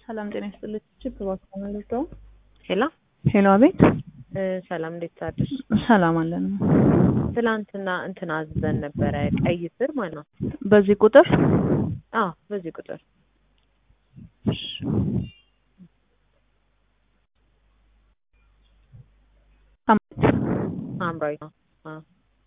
ሰላም ጤና ይስጥልኝ። ችፕ እባክዎ መልሰው። ሄሎ ሄሎ፣ አቤት። እ ሰላም እንዴት አደርሽ? ሰላም አለን። ትናንትና እንትን አዝዘን ነበረ ቀይ ስር ማለት ነው። በዚህ ቁጥር አዎ በዚህ ቁጥር ሐምራዊ ነው። አዎ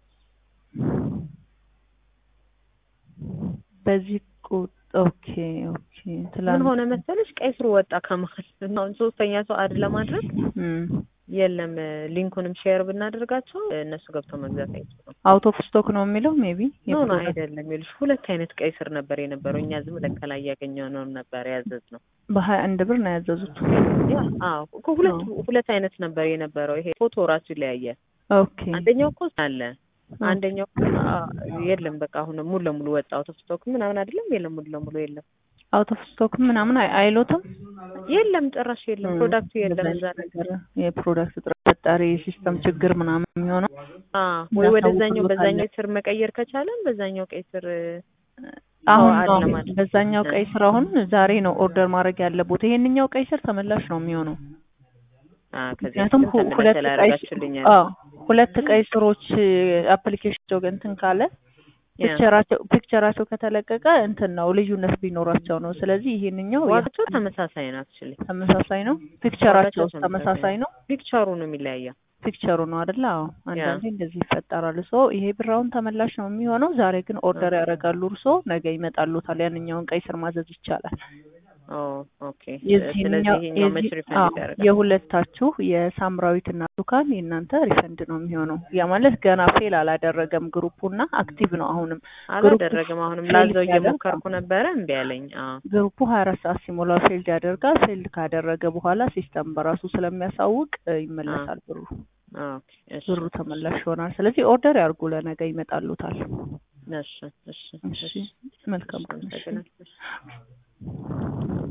በዚህ ቁጥር ኦኬ ኦኬ። ምን ትላንት ሆነ መሰለሽ ቀይ ስሩ ወጣ ከመሀል እና አሁን ሶስተኛ ሰው አድ ለማድረግ እም፣ የለም ሊንኩንም ሼር ብናደርጋቸው እነሱ ገብተው መግዛት አይችሉም። አውት ኦፍ ስቶክ ነው የሚለው ሜቢ ኖ ኖ አይደለም ይኸውልሽ ሁለት አይነት ቀይ ስር ነበር የነበረው እኛ ዝም ብለን ከላይ ያገኘነው ነበር ያዘዝነው በሀያ አንድ ብር ነው ያዘዙት። ያ አዎ እኮ ሁለት ሁለት አይነት ነበር የነበረው ይሄ ፎቶ ራሱ ይለያያል ኦኬ አንደኛው እኮ አለ አንደኛው አ- የለም በቃ አሁን ሙሉ ለሙሉ ወጣ አውት ኦፍ ስቶክ ምናምን አይደለም የለም ሙሉ ለሙሉ የለም አውት ኦፍ ስቶክ ምናምን አይ- አይሎትም የለም ጭራሽ የለም ፕሮዳክቱ የለም እዛ ላይ ነገር የፕሮዳክት እጥረት ፈጣሪ የሲስተም ችግር ምናምን የሚሆነው አ ወይ እንዳሳውቅ ወደዛኛው ብሎታል። በዛኛው ስር መቀየር ከቻለን በዛኛው ቀይ ስር አሁን አለ ነው ማለት ነው። በዛኛው ቀይ ስር አሁን ዛሬ ነው ኦርደር ማድረግ ያለቦት። ይሄንኛው ቀይ ስር ተመላሽ ነው የሚሆነው። አ ከዚህ ምክንያቱም በፊትም ሁ- ተመላሽ ሁለት ቀይ ስላደረጋችሁልኛል አዎ ሁለት ቀይ ስሮች አፕሊኬሽን እንትን ካለ ፒክቸራቸው ፒክቸራቸው ከተለቀቀ እንትን ነው ልዩነት ቢኖራቸው ነው። ስለዚህ ይሄንኛው ያ- ዋጋቸው ተመሳሳይ ነው አክቹሊ ተመሳሳይ ነው። ፒክቸራቸው ዋጋቸው ተመሳሳይ ነው። ፒክቸሩ ነው የሚለያየው ፒክቸሩ ነው አይደለ? አዎ አንዳንዴ እንደዚህ ይፈጠራል። ሶ ይሄ ብራውን ተመላሽ ነው የሚሆነው። ዛሬ ግን ኦርደር ያደርጋሉ እርሶ፣ ነገ ይመጣሉታል። ያንኛውን ቀይ ስር ማዘዝ ይቻላል። ኦ ኦኬ ስለዚህ የዚህኛው ይሄኛው መች የዚህ- ሪፈንድ አዎ፣ ይደረጋል የሁለታችሁ የሳምራዊትና ብርቱካን የእናንተ ሪፈንድ ነው የሚሆነው። ያ ማለት ገና ፌል አላደረገም ግሩፑና አክቲቭ ነው አሁንም ግሩፑ አላደረገም አሁንም ፌል ላዘው ያደርጋል። እየሞከርኩ ነበረ እምቢ አለኝ አዎ ግሩፑ ሀያ አራት ሰዓት ሲሞላው ፌልድ ያደርጋል። ፌልድ ካደረገ በኋላ ሲስተም በራሱ ስለሚያሳውቅ እ, ይመለሳል ብሩ ኦኬ እሺ ብሩ ተመላሽ ይሆናል። ስለዚህ ኦርደር ያርጉ፣ ለነገ ይመጣሉታል። እሺ እሺ እሺ መልካም ቀን። እሺ። አመሰግናለሁ